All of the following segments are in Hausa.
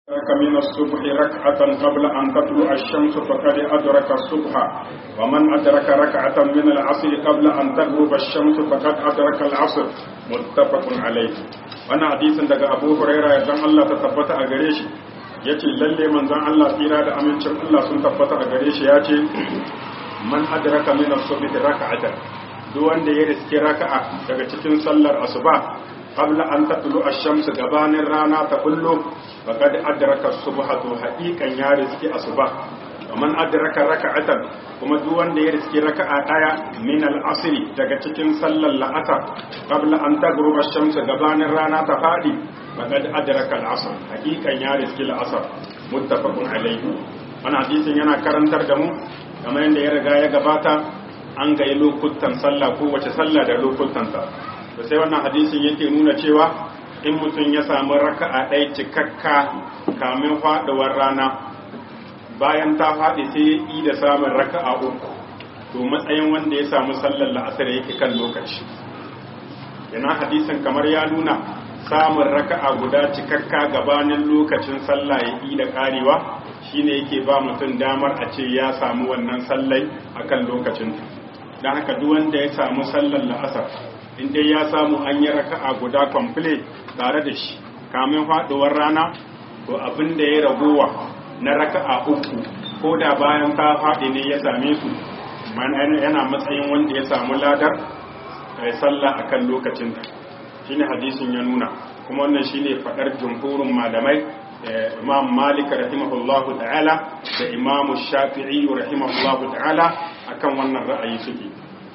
أدرك من الصبح ركعة قبل أن تطلع الشمس فقد أدرك الصبح ومن أدرك ركعة من العصر قبل أن تغرب الشمس فقد أدرك العصر متفق عليه وانا حديث daga Abu Huraira idan Allah ta tabbata a gare shi yace lalle manzon Allah tsira da amincin Allah sun tabbata a gare shi yace man adraka min as-subhi raka'atan duk wanda ya riski raka'a daga cikin sallar asuba qabla an tatlu ash-shamsu gabanin rana ta kullu faqad adraka subhatu haqiqan ya riski asuba man adraka raka'atan kuma duk wanda ya riski raka'a daya min al-asri daga cikin sallar la'asar qabla an tagruba ash-shamsu gabanin rana ta fadi faqad adraka al-asr haqiqan ya riski al-asr muttafaqun alayhi wannan hadisin yana karantar da mu kamar yadda ya riga ya gabata an ga lokutan sallah ko wace sallah da lokutanta da sai wannan hadisin yake nuna cewa in mutum ya samu raka'a ɗaya cikakka kamin faɗuwar rana bayan ta faɗi sai ya yi da samun raka'a uku to matsayin wanda ya samu sallar la'asar yake kan lokaci yana hadisin kamar ya nuna samun raka'a guda cikakka gabanin lokacin sallah ya yi da ƙarewa shine yake ba mutum damar a ce ya samu wannan sallai akan lokacin don haka duk wanda ya samu sallar la'asar in dai ya samu an yi raka'a guda kwamfule tare da shi kamin faduwar rana to abin da ya ragowa na raka'a uku ko da bayan ta faɗi ne ya same su yana matsayin wanda ya samu ladar kai sallah akan lokacin ta shine hadisin ya nuna kuma wannan shine fadar jumhurin malamai imam malik rahimahullahu ta'ala da imam shafi'i rahimahullahu ta'ala akan wannan ra'ayi suke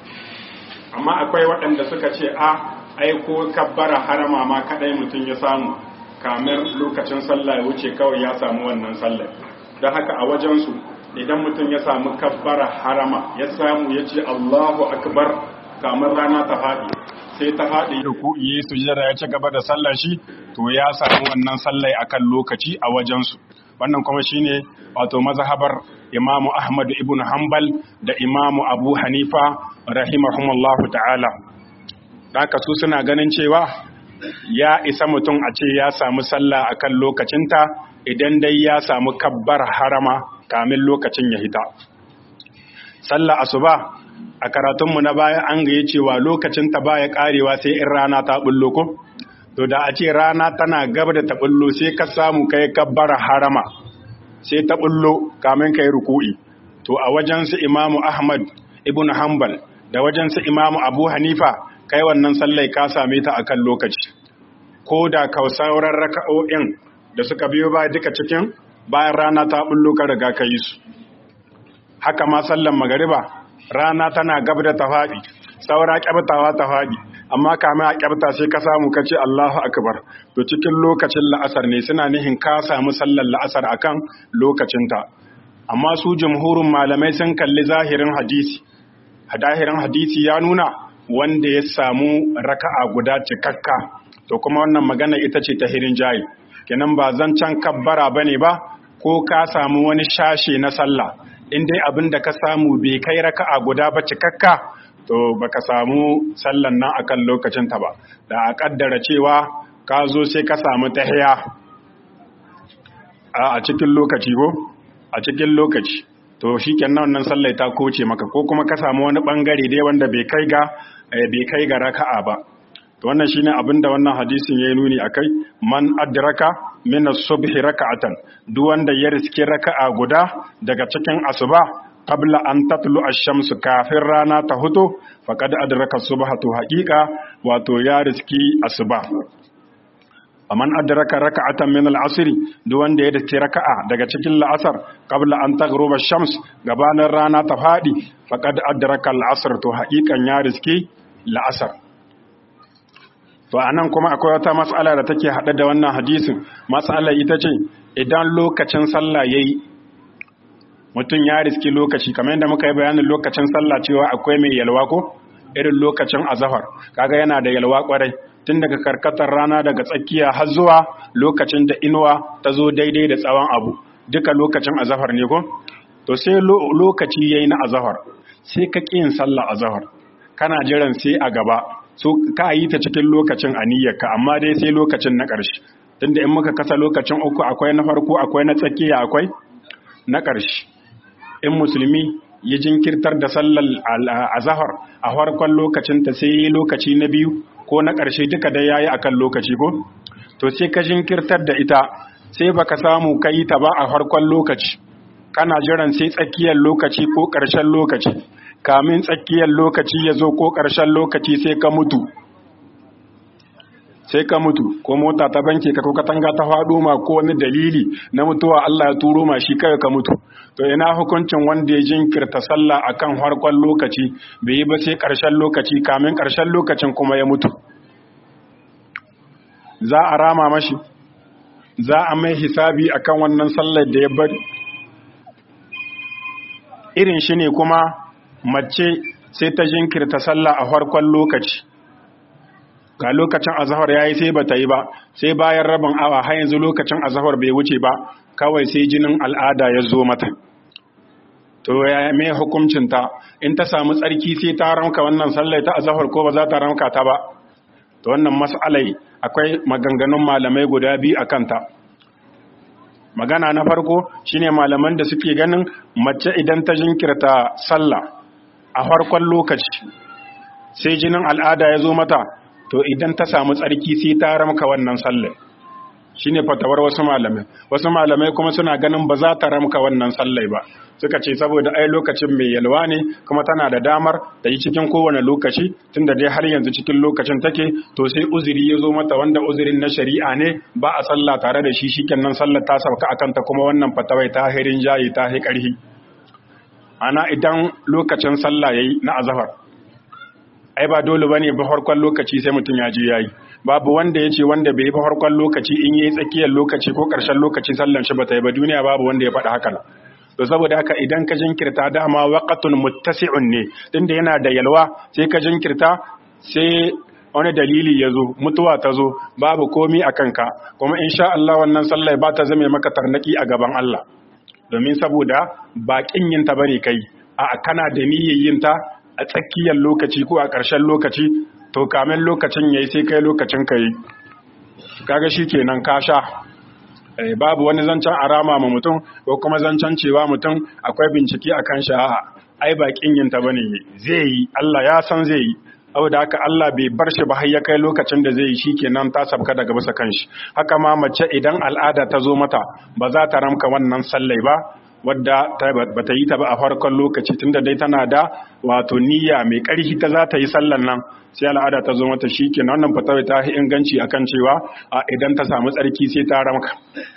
amma akwai waɗanda suka ce a aiko kabbara harama ma kadai mutum ya samu kamar lokacin sallah ya wuce kawai ya samu wannan sallah don haka a wajensu idan mutum ya samu kabbara harama ya samu ya ce allahu akbar kamar rana ta faɗi sai ta faɗi ruku yi sujjada ya ci gaba da sallar shi to ya samu wannan sallai akan lokaci a wajensu wannan kuma shine wato mazhabar imamu ahmad ibn hanbal da imamu abu hanifa rahimahumullahu ta'ala haka su suna ganin cewa ya isa mutum a ce ya samu sallah akan lokacinta idan dai ya samu kabbar harama kamin lokacin ya hita sallah asuba a karatunmu na baya an gaye cewa lokacinta baya karewa sai in rana ta bullo ko to da a ce rana tana gaba da ta bullo sai ka samu kai kabbar harama sai ta bullo kamin kai ruku'i to a wajen su imamu ahmad ibn hanbal da wajen su imamu abu hanifa kai wannan sallai ka same ta akan lokaci ko da ka sauran raka'o'in da suka biyo ba duka cikin bayan rana ta bullo ka riga ka yi su haka ma sallan magariba rana tana gab da ta faɗi saura kyabtawa ta faɗi amma kamar a kyabta sai ka samu ka ce Allahu akbar to cikin lokacin la'asar ne suna nihin ka samu sallar la'asar akan lokacinta amma su jumhurin malamai sun kalli zahirin hadisi hadahirin hadisi ya nuna wanda ya samu raka'a guda cikakka to kuma wannan magana ita ce ta hirin jayi kenan ba zancen kabbara bane ba ko ka samu wani shashe na sallah in dai abin da ka samu bai kai raka'a guda ba cikakka to baka samu sallan nan akan lokacin ta ba da a kaddara cewa ka zo sai ka samu tahiya a cikin lokaci ko a cikin lokaci to shikenan wannan sallai ta koce maka ko kuma ka samu wani bangare dai wanda bai kai ga bai kai ga raka'a ba to wannan shine abinda wannan hadisin yayi nuni akai man adraka min as-subhi raka'atan duk wanda ya riski raka'a guda daga cikin asuba qabla an tatlu ash-shamsu kafin rana ta huto faqad adraka subhatu haqiqa wato ya riski asuba man adraka raka'atan min al-asr duk wanda ya riski raka'a daga cikin la'asar qabla an taghruba ash-shams gabanin rana ta fadi faqad adraka al-asr to haqiqan ya riski la'asar to anan kuma akwai wata matsala da take hada da wannan hadisin matsalar ita ce idan lokacin sallah yayi mutum ya riski lokaci kamar yadda muka yi bayanin lokacin sallah cewa akwai mai yalwa ko irin lokacin azahar kaga yana da yalwa kwarai tun daga karkatar rana daga tsakiya har zuwa lokacin da inuwa ta zo daidai da tsawon abu duka lokacin azahar ne ko to sai lokaci yayi na azahar sai ka ƙi yin sallah azahar kana jiran sai a gaba so ka yi ta cikin lokacin aniyyarka amma dai sai lokacin na ƙarshe tunda in muka kasa lokacin uku akwai na farko akwai na tsakiya akwai na ƙarshe in musulmi ya jinkirtar da sallar azahar a farkon lokacin ta sai lokaci na biyu ko na ƙarshe duka da yayi akan lokaci ko to sai ka jinkirtar da ita sai baka samu kai ta ba a farkon lokaci kana jiran sai tsakiyar lokaci ko ƙarshen lokaci kamin tsakiyar lokaci ya zo ko ƙarshen lokaci sai ka mutu sai ka mutu ko mota ta banke ka ko katanga ta faɗo ma ko wani dalili na mutuwa Allah ya turo ma shi kai ka mutu to ina hukuncin wanda ya jinkirta sallah akan harkon lokaci bai yi ba sai ƙarshen lokaci kamin ƙarshen lokacin kuma ya mutu za a rama mashi za a mai hisabi akan wannan sallar da ya bari irin shi ne kuma mace sai ta jinkirta sallah a farkon lokaci ga lokacin azahar yayi sai bata yi ba sai bayan rabin awa har yanzu lokacin azahar bai wuce ba kawai sai jinin al'ada ya zo mata to ya me hukuncin ta in ta samu tsarki sai ta ramka wannan sallah ta azahar ko ba za ta ramka ta ba to wannan mas'alai akwai maganganun malamai guda biyu akan ta magana na farko shine malaman da suke ganin mace idan ta jinkirta sallah a farkon lokaci sai jinin al'ada ya zo mata to idan ta samu tsarki sai ta ramka wannan sallar shine fatawar wasu malamai wasu malamai kuma suna ganin ba za ta ramka wannan sallai ba suka ce saboda ai lokacin mai yalwa ne kuma tana da damar da yi cikin kowane lokaci tunda dai har yanzu cikin lokacin take to sai uzuri ya zo mata wanda uzurin na shari'a ne ba a sallah tare da shi shikenan sallar ta sauka akan ta kuma wannan fatawai ta hirin jayi ta hi karhi ana idan lokacin sallah yayi na azhar ai ba dole bane ba farkon lokaci sai mutum ya je yayi babu wanda yace wanda bai yi ba farkon lokaci in yayi tsakiyar lokaci ko karshen lokaci sallan shi bata yi ba duniya babu wanda ya faɗa haka to saboda haka idan ka jinkirta dama waqatun muttasi'un ne tunda yana da yalwa sai ka jinkirta sai wani dalili ya zo mutuwa ta zo babu komi a kanka kuma insha Allah wannan sallah ba ta zame maka tarnaki a gaban Allah domin saboda baƙin yin ta bane kai a kana da niyyar yin ta a tsakiyar lokaci ko a ƙarshen lokaci to kamin lokacin yayi sai kai lokacin kai kaga shikenan ka sha babu wani zancen arama ma mutum ko kuma zancen cewa mutum akwai bincike akan shi a'a ai ba kin yin ta bane zai yi Allah ya san zai yi saboda haka Allah bai bar shi ba har ya kai lokacin da zai yi shikenan ta sabka daga bisa kanshi haka ma mace idan al'ada ta zo mata ba za ta ramka wannan sallai ba wadda ba ta yi ta ba a farkon lokaci tunda dai tana da wato niyya mai ƙarfi ta za ta yi sallan nan sai al'ada ta zo mata shi ke wannan fatawai ta yi inganci akan cewa a idan ta samu tsarki sai ta ramka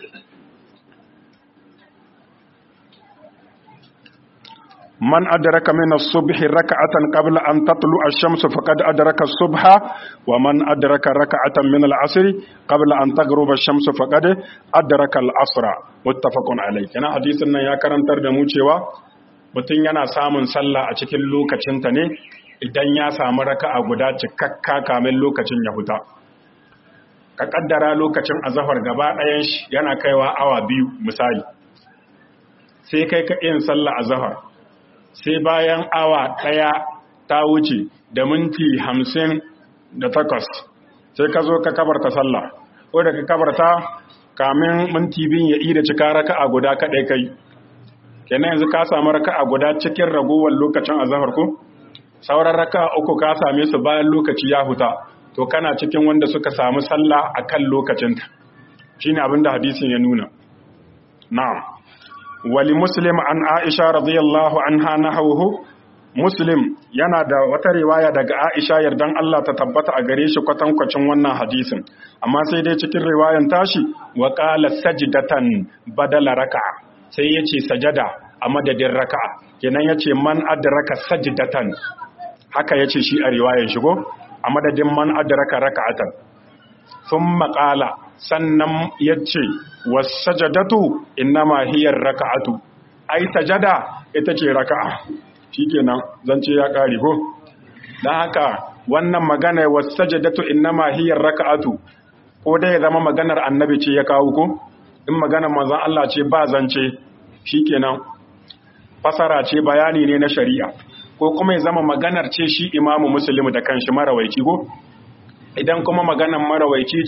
man adraka min as-subh rak'atan qabla an tatlu ash-shams faqad adraka as-subha wa man adraka rak'atan min al-'asr qabla an taghruba ash-shams faqad adraka al-'asra muttafaqun alayh kana hadisin nan ya karantar da mu cewa mutum yana samun sallah a cikin lokacinta ne idan ya samu raka'a guda cikakka kamin lokacin ya huta ka kaddara lokacin azahar gaba ɗayan shi yana kaiwa awa biyu misali sai kai ka yin sallah azahar sai bayan awa ɗaya ta wuce da minti hamsin da takwas sai ka zo ka kabarta sallah ko da ka kabarta kamin minti biyun ya ida cika raka'a guda kaɗai kai kenan yanzu ka samu raka'a guda cikin ragowar lokacin azahar ko sauran raka'a uku ka same su bayan lokaci ya huta to kana cikin wanda suka samu sallah akan lokacinta shine abinda hadisin ya nuna na'am wali muslim an aisha radiyallahu anha nahawhu muslim yana da wata riwaya daga aisha yardan Allah ta tabbata a gare shi kwatankwacin wannan hadisin amma sai dai cikin riwayan tashi wa qala sajdatan badala raka'a sai yace sajada a madadin raka'a kenan yace man adraka sajdatan haka yace shi a riwayan shi go a madadin man adraka raka'atan thumma qala sannan yace wasajadatu innama hiya raka'atu ai sajada ita ce raka'a shikenan zance ya kare ko dan haka wannan magana wasajadatu innama hiya raka'atu ko dai ya zama maganar annabi ce ya kawo ko in maganar manzon Allah ce ba zance shikenan fasara ce bayani ne na shari'a ko kuma ya zama maganar ce shi imamu muslim da kanshi marawaici ko idan kuma maganar marawaici ce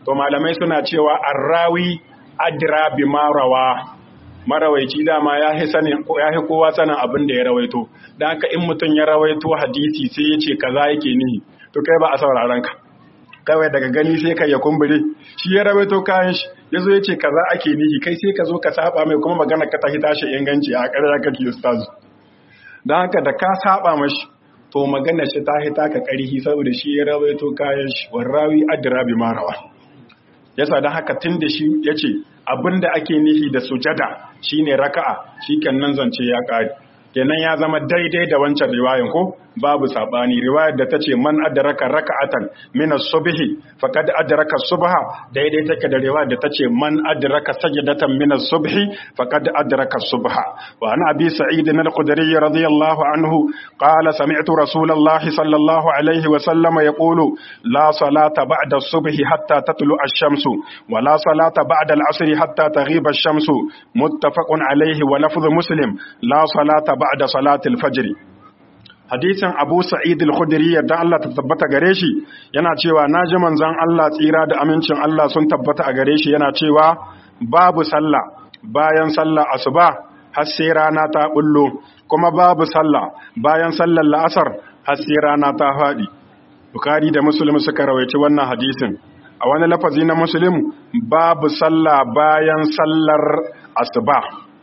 to malamai suna cewa arrawi adra bi marawa marawaici dama ya fi sanin ya fi kowa sanin abin da ya rawaito dan haka in mutum ya rawaito hadisi sai ya ce kaza yake nihi to kai ba a sauraron ka kawai daga gani sai kai ya kumbure shi ya rawaito kayan shi yazo ya ce kaza ake nihi kai sai ka zo ka saba mai kuma magana ka tahi tashi inganci a ƙarar kake ustazu dan haka da ka saba mashi to magana shi ta hita ka ƙarhi saboda shi ya rawaito kayan shi warrawi adra bi marawa yasa dan haka tun da shi yace abinda ake nihi da sujada shine raka'a shikenan zance ya kare kenan ya zama daidai da wancan riwayan ko babu sabani riwayar da tace man adraka raka'atan min as-subhi faqad adraka subha daidai take da riwayar da tace man adraka sajdatan min as-subhi faqad adraka subha wa an abi sa'id al-khudri radiyallahu anhu qala sami'tu rasulallahi sallallahu alayhi wa sallam yaqulu la salata ba'da as-subhi hatta tatlu ash-shamsu wa la salata ba'da al-'asri hatta taghiba ash-shamsu muttafaqun alayhi wa lafdhu muslim la salata ba'da salati al-fajr hadisin Abu Sa'id al-Khudri yadda Allah ta tabbata gare shi yana cewa naji manzon Allah tsira da amincin Allah sun tabbata a gare shi yana cewa babu sallah bayan sallah asuba har sai rana ta bullo kuma babu sallah bayan sallar la'asar har sai rana ta fadi Bukhari da Muslim suka rawaici wannan hadisin a wani lafazi na Muslim babu sallah bayan sallar asuba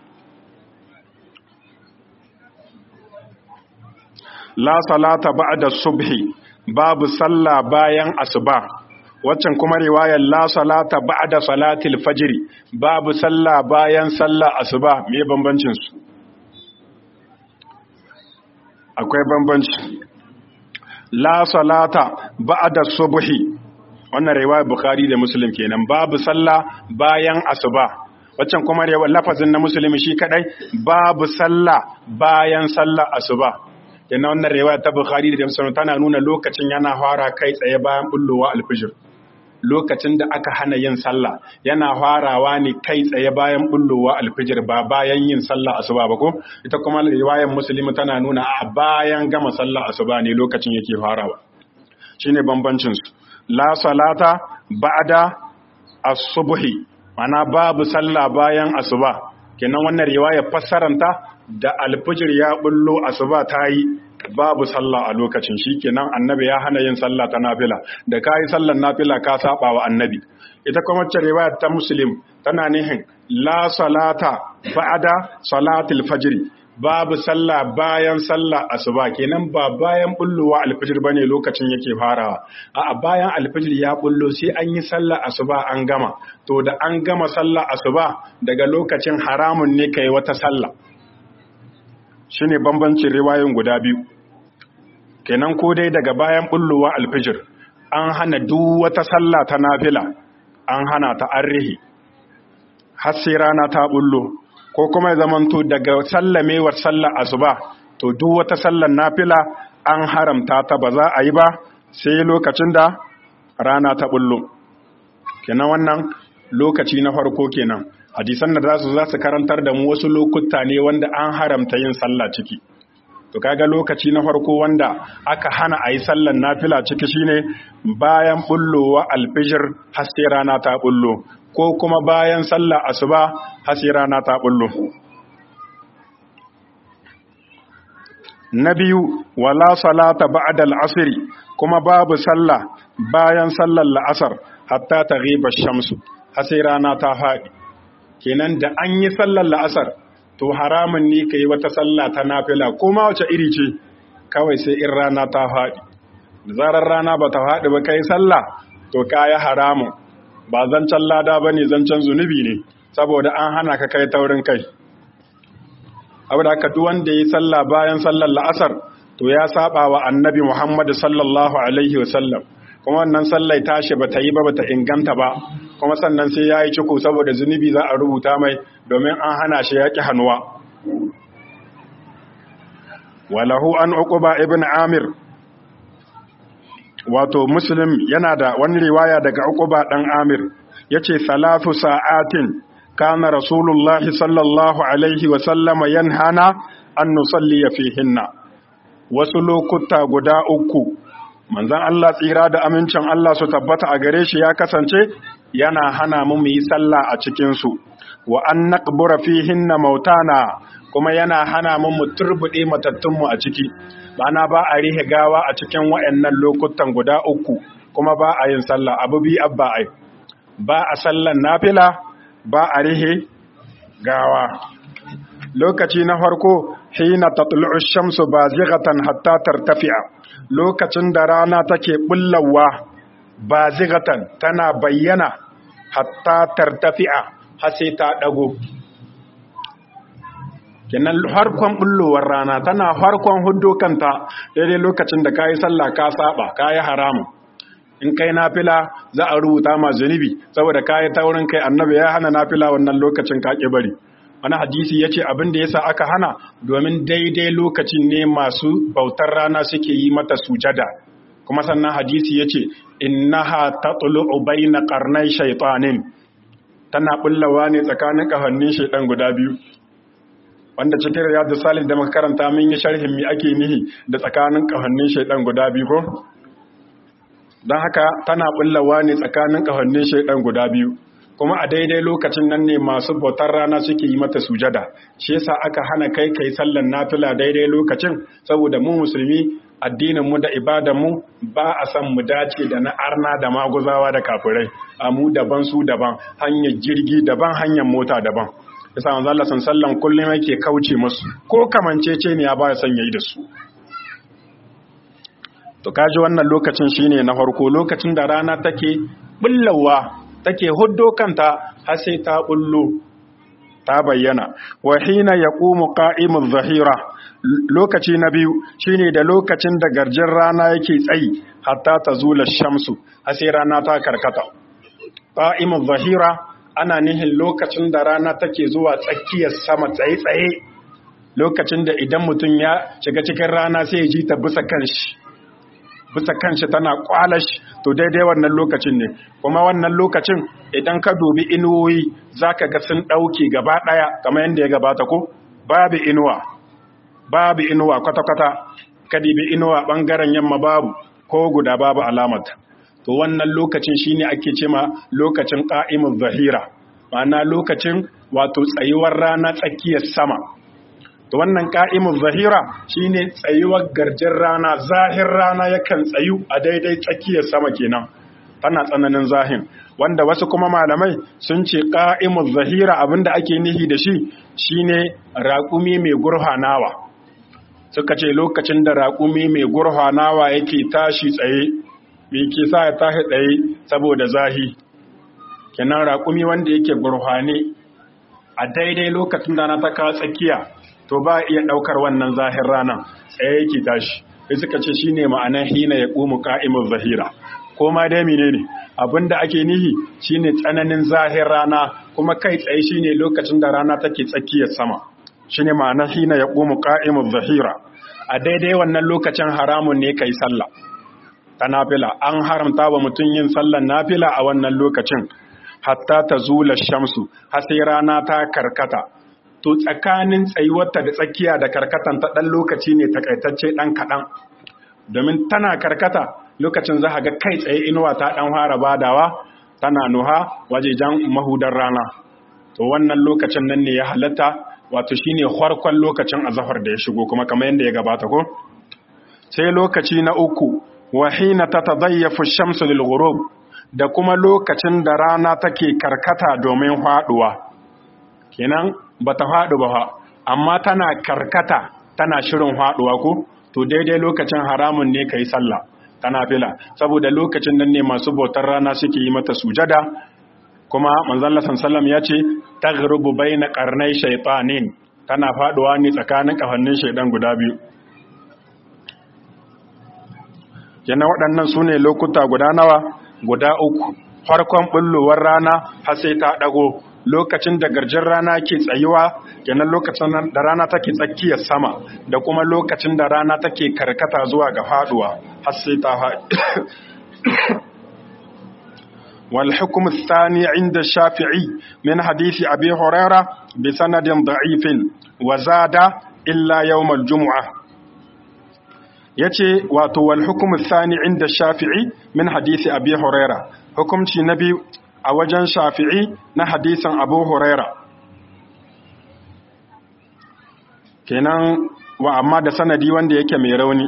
la salata ba'da subhi babu sallah bayan asuba waccan kuma riwayar la salata ba'da salatil fajr babu sallah bayan sallah asuba me bambancin su akwai bambanci la salata ba'da subhi wannan riwayar bukhari da muslim kenan babu sallah bayan asuba waccan kuma riwayar lafazin na muslim shi kadai babu sallah bayan sallah asuba yana wannan riwaya ta Bukhari da Muslim tana nuna lokacin yana fara kai tsaye bayan bullowa alfijir lokacin da aka hana yin sallah yana farawa ne kai tsaye bayan bullowa alfijir ba bayan yin sallah asuba ba ko ita kuma riwayar Muslim tana nuna a bayan gama sallah asuba ne lokacin yake farawa shine bambancin su la salata ba'da as-subhi mana babu sallah bayan asuba kenan wannan riwaya fassaranta da alfijir ya bullo asuba ta yi babu sallah a lokacin shikenan annabi ya hana yin sallah ta nafila da kai sallar nafila ka saba wa annabi ita kuma wacce riwaya ta muslim tana nihin la salata ba'da salatil fajr babu sallah bayan sallah asuba kenan ba bayan bullowa alfijir bane lokacin yake farawa a'a bayan alfijir ya bullo sai an yi sallah asuba an gama to da an gama sallah asuba daga lokacin haramun ne kai wata sallah shine bambancin riwayoyin guda biyu kenan ko dai daga bayan bullowa alfijir an hana duk wata sallah ta nafila an hana ta arrihi har sai rana ta bullo ko kuma ya zamanto daga sallamewar sallar asuba to duk wata sallar nafila an haramta ta ba za a yi ba sai lokacin da rana ta bullo kenan wannan lokaci na farko kenan hadisan da zasu za su karantar da mu wasu lokuta ne wanda an haramta yin sallah ciki to kaga lokaci na farko wanda aka hana a yi sallar nafila ciki shine bayan bullowa alfijir haske rana ta bullo ko kuma bayan sallar asuba haske rana ta bullo na biyu wala salata ba'da al-asr kuma babu sallah bayan sallar la'asar hatta taghiba shamsu haske rana ta faɗi kenan da an yi sallar la'asar to haramun ne ka yi wata sallah ta nafila ko ma wace iri ce kawai sai in rana ta faɗi da zarar rana ba ta faɗi ba kai sallah to ka yi haramun ba zancen lada ba ne zancen zunubi ne saboda an hana ka kai taurin kai abu da aka wanda ya yi sallah bayan sallar la'asar to ya saba wa annabi muhammadu sallallahu alaihi wasallam kuma wannan sallai tashi ba ta yi ba ba ta inganta ba kuma sannan sai ya yi ciko saboda zunubi za a rubuta mai domin an hana shi yaƙi hannuwa walahu an uquba ibn amir wato muslim yana da wani riwaya daga uquba dan amir yace salatu sa'atin kana rasulullahi sallallahu alaihi wa sallama yanhana an nusalli fihinna wasu lokuta guda uku manzon Allah tsira da amincin Allah su tabbata a gare shi ya kasance yana hana mu mu yi sallah a cikin su wa an naqbura fihinna mautana kuma yana hana mu mu turbude matattun mu a ciki ma'ana ba a rihe gawa a cikin wayannan lokutan guda uku kuma ba a yin sallah abu bi abba ai ba a sallan nafila ba a rihe gawa lokaci na farko hina tatlu'u shamsu bazighatan hatta tartafi'a lokacin da rana take bullawa bazighatan tana bayyana hatta tartafi'a har sai ta dago kenan harkon bullowar rana tana harkon huddo kanta daidai lokacin da kayi sallah ka saba kayi haramu in kai nafila za a rubuta ma zunubi saboda kayi taurin kai annabi ya hana nafila wannan lokacin ka bari wani hadisi ya ce abin da yasa aka hana domin daidai lokacin ne masu bautar rana suke yi mata sujada kuma sannan hadisi ya ce innaha tatlu'u bayna qarnai shaytanin tana bullawa ne tsakanin kafannin shaidan guda biyu wanda cikin riyadu salih da muka karanta mun yi sharhin mi ake nihi da tsakanin kafannin shaidan guda biyu ko don haka tana bullawa ne tsakanin kafannin shaidan guda biyu kuma a daidai lokacin nan ne masu bautar rana suke yi mata sujada shi yasa aka hana kai kai sallan nafila daidai lokacin saboda mu musulmi addinin mu da ibadan mu ba a san mu dace da na arna da maguzawa da kafirai a mu daban su daban hanyar jirgi daban hanyar mota daban yasa manzo Allah sallan kullum yake kauce musu ko kamancece ne ya ba ya san yayi da su to kaji wannan lokacin shine na farko lokacin da rana take bullawa take huddo kanta har sai ta bullo ta bayyana wa hina yaqumu qa'imuz zahira lokaci na biyu shine da lokacin da garjin rana yake tsayi hatta tazula shamsu har sai rana ta karkata qa'imuz zahira ana nihin lokacin da rana take zuwa tsakiyar sama tsaye tsaye lokacin da idan mutum ya shiga cikin rana sai ya ji ta bisa kanshi bisa kanshi tana kwalash to daidai wannan lokacin ne kuma wannan lokacin idan ka dubi inuwoyi zaka ga sun dauke gaba daya kamar yadda ya gabata ko babu inuwa babu inuwa kwata-kwata ka dibi inuwa bangaren yamma babu ko guda babu alamata to wannan lokacin shine ake cema lokacin qa'imuz zahira ma'ana lokacin wato tsayuwar rana tsakiyar sama to wannan ka'imun zahira shine tsayuwar garjin rana zahir rana yakan tsayu a daidai tsakiyar sama kenan tana tsananin zahin wanda wasu kuma malamai sun ce ka'imun zahira abinda ake nihi da shi shine raƙumi mai gurhanawa suka ce lokacin da raƙumi mai gurhanawa yake tashi tsaye me ke sa ya tashi tsaye saboda zahi kenan raƙumi wanda yake gurhane a daidai lokacin da na ta kawo tsakiya to ba iya ɗaukar wannan zahir ranar tsaye yake tashi sai suka ce shine ma'anar hina ya ƙumu ka'imul zahira ko ma dai menene abinda ake nihi shine tsananin zahir rana kuma kai tsaye shine lokacin da rana take tsakiyar sama shine ma'anar hina ya ƙumu ka'imul zahira a daidai wannan lokacin haramun ne kai sallah ta nafila an haramta wa mutum yin sallar nafila a wannan lokacin hatta ta zula shamsu har sai rana ta karkata to tsakanin tsayuwarta da tsakiya da karkatan ta ɗan lokaci ne takaitacce ɗan kaɗan domin tana karkata lokacin za ga kai tsaye inuwa ta ɗan fara badawa tana nuha wajejen mahudar rana to wannan lokacin nan ne ya halatta wato shine farkon lokacin azahar da ya shigo kuma kamar yadda ya gabata ko sai lokaci na uku wa hina tatadayyafu shamsu lil ghurub da kuma lokacin da rana take karkata domin faduwa kenan bata faɗu ba amma tana karkata tana shirin faɗuwa ko to daidai lokacin haramun ne kai sallah tana fila saboda lokacin nan ne masu bautar rana suke yi mata sujada kuma manzon Allah sallallahu ya ce taghrubu baina qarnai shaytanin tana faɗuwa ne tsakanin kafannin shaydan guda biyu kenan waɗannan sune lokuta guda nawa guda uku farkon bullowar rana har sai ta dago lokacin da garjin rana ke tsayuwa kenan lokacin da rana take tsakiyar sama da kuma lokacin da rana take karkata zuwa ga faduwa har sai ta wal hukm athani inda shafi'i min hadisi abi huraira bi sanadin da'ifin wa zada illa yawm al jumu'ah yace wato wal hukmu thani inda shafi'i min hadisi abi huraira hukumci na biyu a wajen shafi'i na hadisin abu huraira kenan wa amma da sanadi wanda yake mai rauni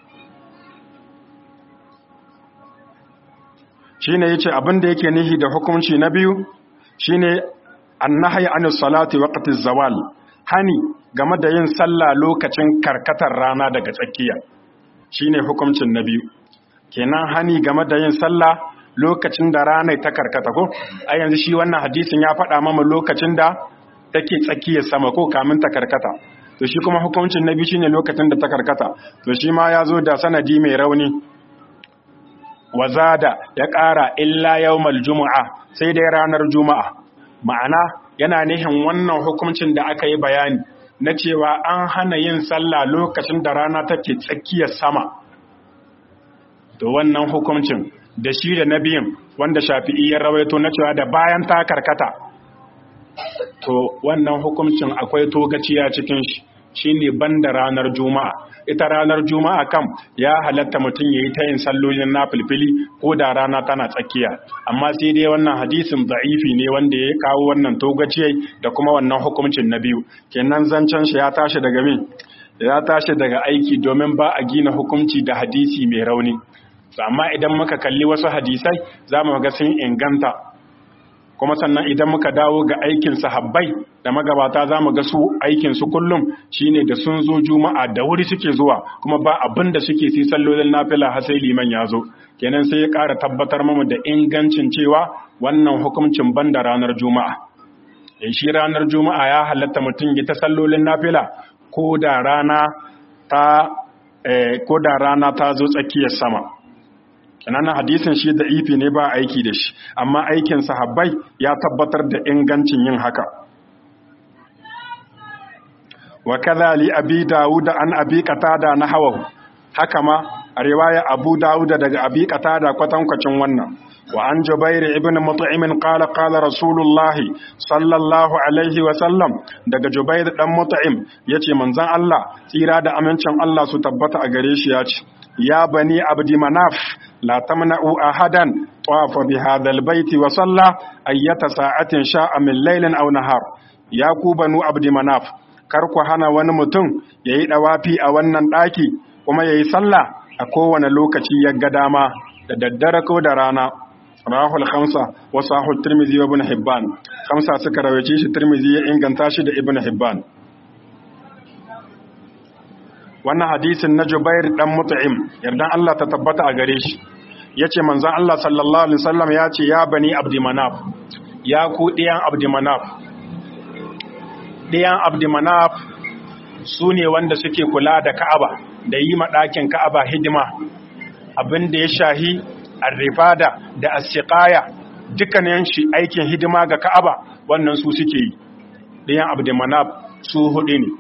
shine yace abin da yake nihi da hukunci na biyu shine annahyi anis salati waqti zawal hani game da yin sallah lokacin karkatar rana daga tsakiya shine hukuncin na biyu kenan hani game da yin sallah lokacin da rana ta karkata ko a yanzu shi wannan hadisin ya faɗa mama lokacin da take tsakiyar sama ko kamin ta karkata to shi kuma hukuncin na biyu shine lokacin da ta karkata to shi ma ya zo da sanadi mai rauni wazada ya ƙara illa yawmal juma'a sai dai ranar juma'a ma'ana yana nihin wannan hukuncin da aka yi bayani na cewa an hana yin sallah lokacin da rana take tsakiyar sama to wannan hukuncin da shi da na biyun wanda shafi'i ya rawaito na cewa da bayan ta karkata to wannan hukuncin akwai togaciya cikin shi shine banda ranar juma'a ita ranar juma'a kam ya halatta mutum yayi ta yin sallolin nafilfili ko da rana tana tsakiya amma sai dai wannan hadisin da'ifi ne wanda ya kawo wannan togaciyai da kuma wannan hukuncin na biyu kenan zancen shi ya tashi daga min ya tashi daga aiki domin ba a gina hukunci da hadisi mai rauni amma idan muka kalli wasu hadisai za mu ga sun inganta kuma sannan idan muka dawo ga aikin sahabbai da magabata za mu ga su aikin su kullum shine da sun zo juma'a da wuri suke zuwa kuma ba abin da suke sai sallolin nafila har sai liman ya zo kenan sai ya ƙara tabbatar mamu da ingancin cewa wannan hukuncin banda ranar juma'a in shi ranar juma'a ya halatta mutum ya ta sallolin nafila ko da rana ta ko da rana ta zo tsakiyar sama kenan hadisin shi da ifi ne ba aiki da shi amma aikin sahabbai ya tabbatar da ingancin yin haka wa kadhali abi dawud an abi qatada na hawahu haka ma a riwaya abu dawud daga abi qatada kwatankwacin wannan wa an jubair ibn mut'im qala qala rasulullahi sallallahu alaihi wa sallam daga jubair dan mut'im yace manzon Allah tsira da amincin Allah su tabbata a gare shi yace ya bani abdi manaf la tamna'u ahadan tawafa bi hadha albayt wa salla ayyata sa'atin sha'a min laylin aw nahar ya ku banu abdi manaf kar ku hana wani mutum yayi dawafi a wannan daki kuma yayi sallah a kowane lokaci ya ga dama da daddare ko da rana rahul khamsa wa sahih tirmidhi wa ibn hibban khamsa suka rawace shi tirmidhi ya inganta shi da ibn hibban wannan hadisin na Jubair dan Mut'im yardan Allah ta tabbata a gare shi yace manzon Allah sallallahu alaihi wasallam yace ya bani Abdi Manaf ya ku diyan Abdi Manaf diyan Abdi Manaf sune wanda suke kula da Ka'aba da yi ma ɗakin Ka'aba hidima abin da ya shahi arrifada da as-siqaya dukkanin shi aikin hidima ga Ka'aba wannan su suke yi diyan Abdi Manaf su hudu ne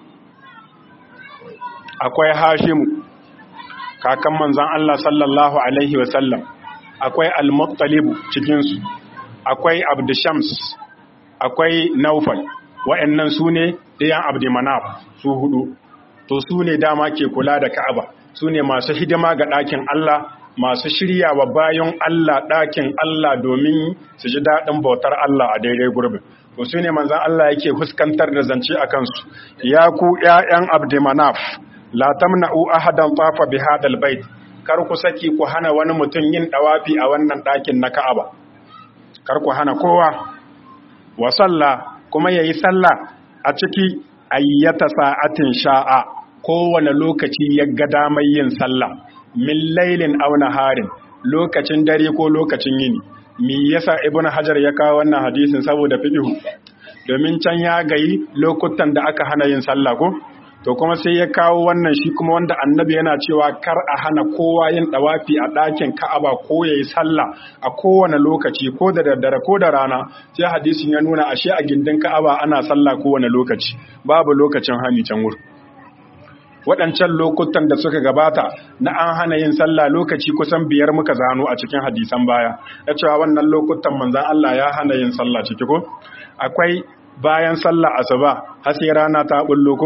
akwai hashimu kakan manzan Allah sallallahu Alaihi wasallam akwai al-muttalibu cikinsu akwai abdushams akwai naufal wa'annan su ne ɗayan abdumanaf su hudu to su ne dama ke kula da ka'aba su ne masu hidima ga ɗakin Allah masu shirya wa bayan Allah ɗakin Allah domin su ji daɗin bautar Allah a daidai gurbin to su ne manzan Allah yake fuskantar da zance a kansu ya ku ‘ya'yan abdumanaf la tamna'u ahadan tafa bi hadal bait kar ku saki ku hana wani mutum yin dawafi a wannan ɗakin na Ka'aba kar ku hana kowa wa salla kuma yayi sallah a ciki ayyata sa'atin sha'a kowane lokaci ya ga damar yin sallah min lailin aw naharin lokacin dare ko lokacin yini me yasa ibnu hajar ya kawo wannan hadisin saboda fiqh domin can ya gayi lokutan da aka hana yin sallah ko to kuma sai ya kawo wannan shi kuma wanda annabi yana cewa kar a hana kowa yin dawafi a ɗakin ka'aba ko yayi sallah a kowane lokaci ko da daddare ko da rana sai hadisin ya nuna ashe a gindin ka'aba ana sallah kowane lokaci babu lokacin hani can wuri waɗancan lokutan da suka gabata na an hana yin sallah lokaci kusan biyar muka zano a cikin hadisan baya ya cewa wannan lokutan manzan Allah ya hana yin sallah ciki ko akwai bayan sallah asuba har sai rana ta bullo ko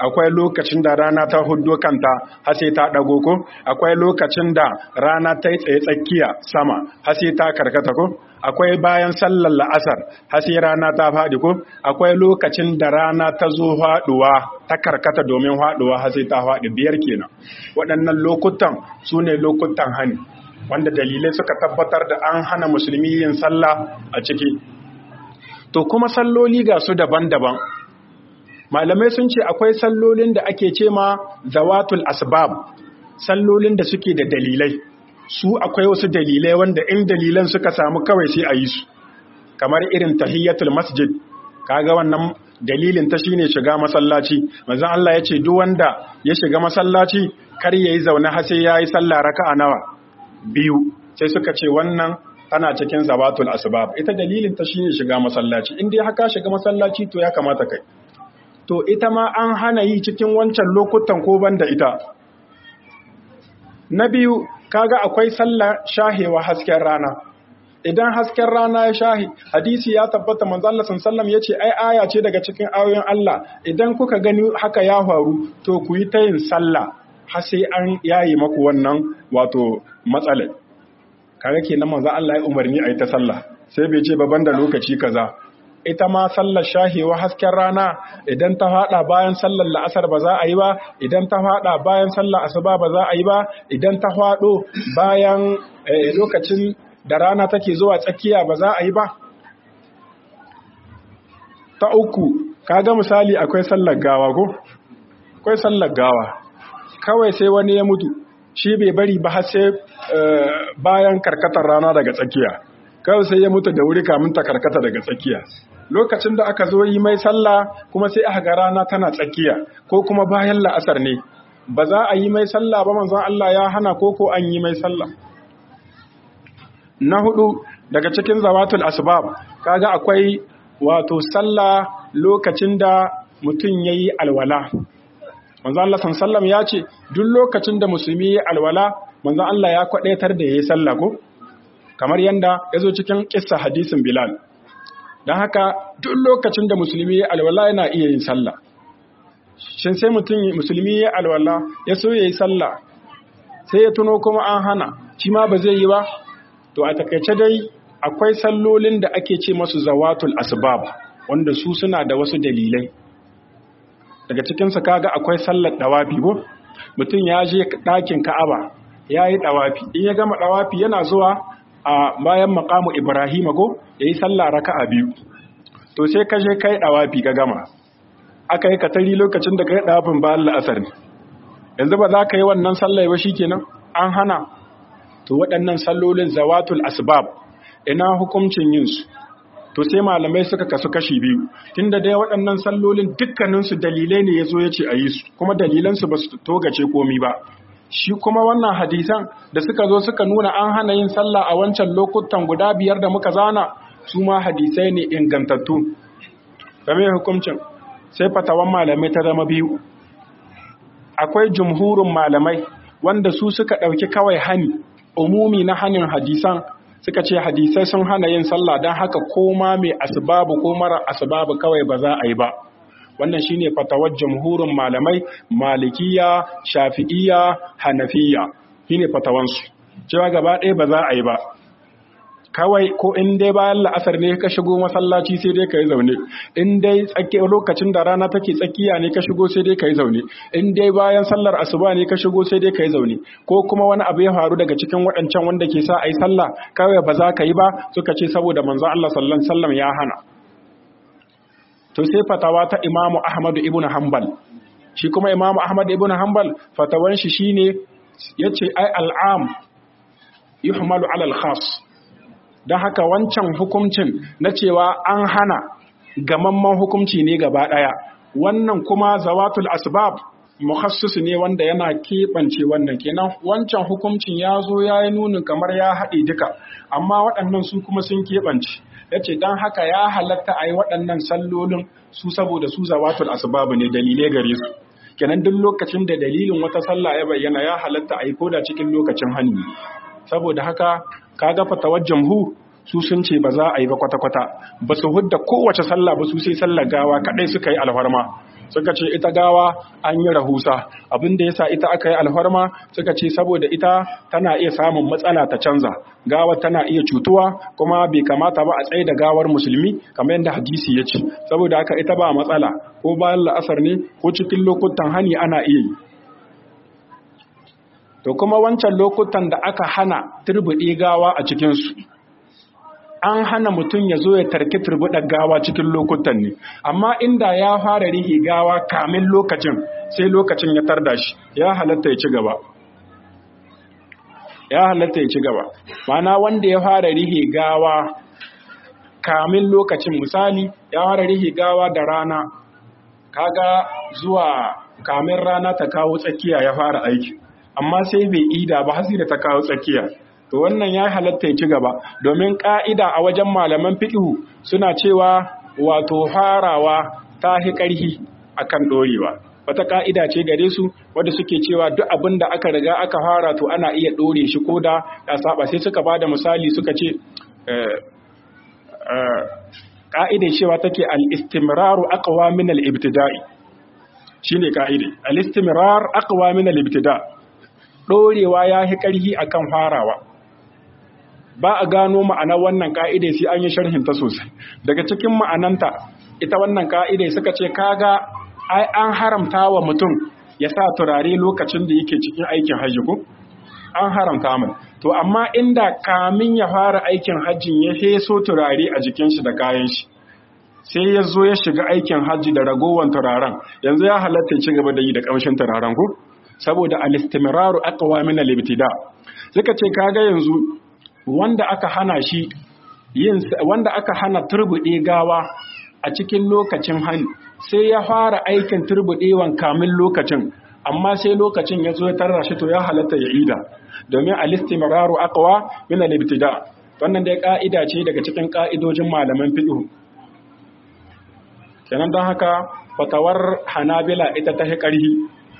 akwai lokacin da rana ta huddo kanta har sai ta dago ko akwai lokacin da rana ta yi tsaye tsakiya sama har sai ta karkata ko akwai bayan sallar la'asar har sai rana ta faɗi ko akwai lokacin da rana ta zo faɗuwa ta karkata domin faɗuwa har sai ta faɗi biyar kenan waɗannan lokutan su ne lokutan hani wanda dalilai suka tabbatar da an hana musulmi yin sallah a ciki to kuma salloli ga su daban-daban malamai sun ce akwai sallolin da ake ce ma zawatul asbab sallolin da suke da dalilai su akwai wasu dalilai wanda in dalilan suka samu kawai sai a yi su kamar irin tahiyyatul masjid kaga wannan dalilin ta shine shiga masallaci manzon Allah ya ce duk wanda ya shiga masallaci kar yayi zaune har sai yayi sallah raka'a nawa biyu sai suka ce wannan tana cikin zawatul asbab ita dalilin ta shine shiga masallaci in dai haka shiga masallaci to ya kamata kai to ita ma an hana yi cikin wancan lokutan ko banda ita na biyu kaga akwai sallar shahewa hasken rana idan hasken rana ya shahi hadisi ya tabbata manzo Allah sallallahu yace ai aya ce daga cikin ayoyin Allah idan kuka gani haka ya faru to ku yi ta yin sallah har sai an yayi maku wannan wato matsalar kaga kenan manzo Allah ya umarni ai ta sallah sai bai ce ba banda lokaci kaza ita ma sallar shahewa hasken rana idan ta fada bayan sallar la'asar ba za a yi ba idan ta fada bayan sallar asuba ba za a yi ba idan ta fado bayan lokacin da rana take zuwa tsakiya ba za a yi ba ta uku kaga misali akwai sallar gawa ko akwai sallar gawa kawai sai wani ya mutu shi bai bari ba har sai bayan karkatar rana daga tsakiya kawai sai ya mutu da wuri kamun ta karkata daga tsakiya lokacin da aka zo yi mai sallah kuma sai aka ga rana tana tsakiya ko kuma bayan la'asar ne ba za a yi mai sallah ba manzon Allah ya hana ko ko an yi mai sallah na hudu daga cikin zawatul asbab kaga akwai wato sallah lokacin da mutum yayi alwala manzon Allah sallallahu ya ce duk lokacin da musulmi yayi alwala manzon Allah ya kwadaitar da yayi sallah ko kamar yanda yazo cikin kissa hadisin Bilal dan haka duk lokacin da musulmi yayi alwala yana iya yin sallah shin sai mutum musulmi yayi alwala ya so yayi sallah sai ya tuno kuma an hana shi ma ba zai yi ba to a takaice dai akwai sallolin da ake ce masu zawatul asbab wanda su suna da wasu dalilai daga cikinsu kaga akwai sallar dawafi ko mutum ya je ɗakin ka'aba ya yi dawafi in ya gama dawafi yana zuwa a bayan makamu ibrahim ko ya yi sallah raka'a biyu to sai ka je kai dawafi ka gama aka yi katari lokacin da ka yi dawafin bayan la'asar ne yanzu ba za ka yi wannan sallah ba shikenan an hana to waɗannan sallolin zawatul asbab ina hukuncin yin su to sai malamai suka kasu kashi biyu tunda dai waɗannan sallolin dukkanin su dalilai ne yazo yace a yi su kuma dalilan su basu togace komi ba shi kuma wannan hadisan da suka zo suka nuna an hana yin sallah a wancan lokutan guda biyar da muka zana su ma hadisai ne ingantattu game hukuncin sai fatawan malamai ta zama biyu akwai jumhurin malamai wanda su suka ɗauki kawai hani umumi na hanin hadisan suka ce hadisai sun hana yin sallah don haka koma mai asbabu ko mara asbabu kawai ba za a yi ba wannan shine fatawar jamhurin malamai malikiya shafi'iya hanafiya shine fatawansu cewa gaba ɗaya ba za a yi ba kawai ko in dai bayan la'asar ne ka shigo masallaci sai dai ka yi zaune in dai lokacin da rana take tsakiya ne ka shigo sai dai ka yi zaune in dai bayan sallar asuba ne ka shigo sai dai ka yi zaune ko kuma wani abu ya faru daga cikin waɗancan wanda ke sa a yi sallah kawai ba za ka yi ba suka ce saboda manzo Allah sallallahu alaihi wasallam ya hana to sai fatawa ta Imam Ahmad ibn Hanbal shi kuma Imam Ahmad ibn Hanbal fatawan shi shine yace ai al'am yuhmalu ala al-khas don haka wancan hukuncin na cewa an hana gamamman hukunci ne gaba ɗaya wannan kuma zawatul asbab mukhassis ne wanda yana keɓance wannan kenan wancan hukuncin ya zo ya yi nunin kamar ya haɗe duka amma waɗannan su kuma sun keɓance ya ce don haka ya halatta a yi waɗannan sallolin su saboda su zawatul asbab ne dalilai gare su kenan duk lokacin da dalilin wata sallah ya bayyana ya halatta a yi koda cikin lokacin hannu saboda haka kaga fatawar jamhu su sun ce ba za a yi ba kwata-kwata ba su hudda kowace sallah ba su sai sallar gawa kadai suka yi alfarma suka ce ita gawa an yi rahusa abin da yasa ita aka yi alfarma suka ce saboda ita tana iya samun matsala ta canza gawa tana iya cutuwa kuma bai kamata ba a tsaye da gawar musulmi kamar yadda hadisi ya ce saboda haka ita ba matsala ko bayan la'asar ne ko cikin lokutan hani ana iya yi to kuma wancan lokutan da aka hana turbuɗe gawa a cikinsu an hana mutum ya zo ya tarki turbuɗar gawa cikin lokutan ne amma inda ya fara rihi gawa kamin lokacin sai lokacin ya tarda shi ya halatta ya ci gaba ya halatta ya ci gaba mana wanda ya fara rihi gawa kamin lokacin misali ya fara rihi gawa da rana kaga zuwa kamin rana ta kawo tsakiya ya fara aiki amma sai bai ida ba hasi da ta kawo tsakiya to wannan ya halatta ya ci gaba domin ka'ida a wajen malaman fiqhu suna cewa wato farawa ta hi karhi akan dorewa wata ka'ida ce gare su wanda suke cewa duk abin da aka riga aka fara to ana iya dore shi koda ya saba sai suka bada misali suka ce ka'idar cewa take al-istimraru aqwa min al-ibtida'i shine ka'ide al-istimrar aqwa min al-ibtida' dorewa yahi karhi akan farawa ba a gano ma'anar wannan ka'ide sai an yi sharhin ta sosai daga cikin ma'ananta ita wannan ka'ide suka ce kaga ai an haramta wa mutum ya sa turare lokacin da yake cikin aikin hajji ko an haramta mai to amma inda kamin ya fara aikin hajjin ya heso turare a jikin shi da kayan shi sai ya zo ya shiga aikin hajji da ragowar turaren yanzu ya halatta ci gaba da yi da kamshin turaren ko saboda al-istimraru aqwa min al-ibtida suka ce kaga yanzu wanda aka hana shi yin wanda aka hana turbude gawa a cikin lokacin hani sai ya fara aikin turbudewan kamin lokacin amma sai lokacin ya zo ya tarra shi to ya halatta ya ida domin al-istimraru aqwa min al-ibtida wannan dai ka'ida ce daga cikin ka'idojin malaman fiqh kenan don haka fatawar hanabila ita ta ƙarhi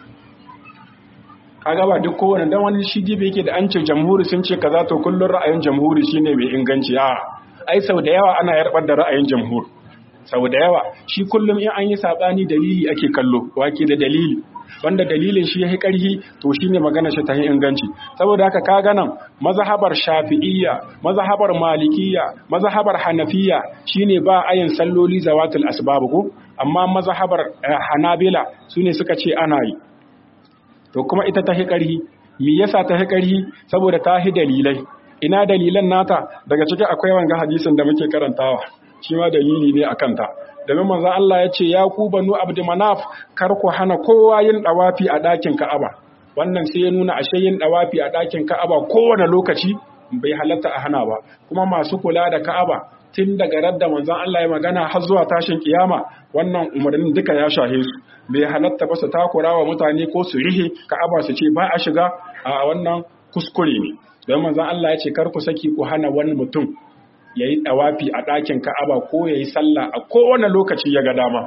kaga ba duk kowane dan wani shi jibe yake da an ce jamhuri sun ce kaza to kullun ra'ayin jamhuri shine mai inganci a ai sau da yawa ana yarbar da ra'ayin jamhur sau da yawa shi kullum in an yi sabani dalili ake kallo wake da dalili wanda dalilin shi yayi karhi to shine magana shi ta yi inganci saboda haka kaga nan mazhabar shafi'iyya mazhabar malikiyya mazhabar hanafiyya shine ba ayin salloli zawatul asbab ko amma mazhabar hanabila sune suka ce ana yi to kuma ita ta ƙarhi me yasa ta ƙarhi saboda ta hi dalilai ina dalilan nata daga cikin akwai wanga hadisin da muke karantawa shi ma dalili ne akan ta domin manzo Allah ya ce ya ku banu abdu manaf kar ku hana kowa yin dawafi a ɗakin Ka'aba wannan sai ya nuna ashe yin dawafi a ɗakin Ka'aba kowane lokaci bai halatta a hana ba kuma masu kula da Ka'aba tun daga radda manzon Allah ya magana har zuwa tashin kiyama wannan umarnin duka ya shahe su bai halatta ba su takura wa mutane ko su rihe ka'aba su ce ba a shiga a wannan kuskure ne don manzon Allah ya ce kar ku saki ku hana wani mutum ya yi ɗawafi a ɗakin ka'aba ko ya yi sallah a kowane lokaci ya ga dama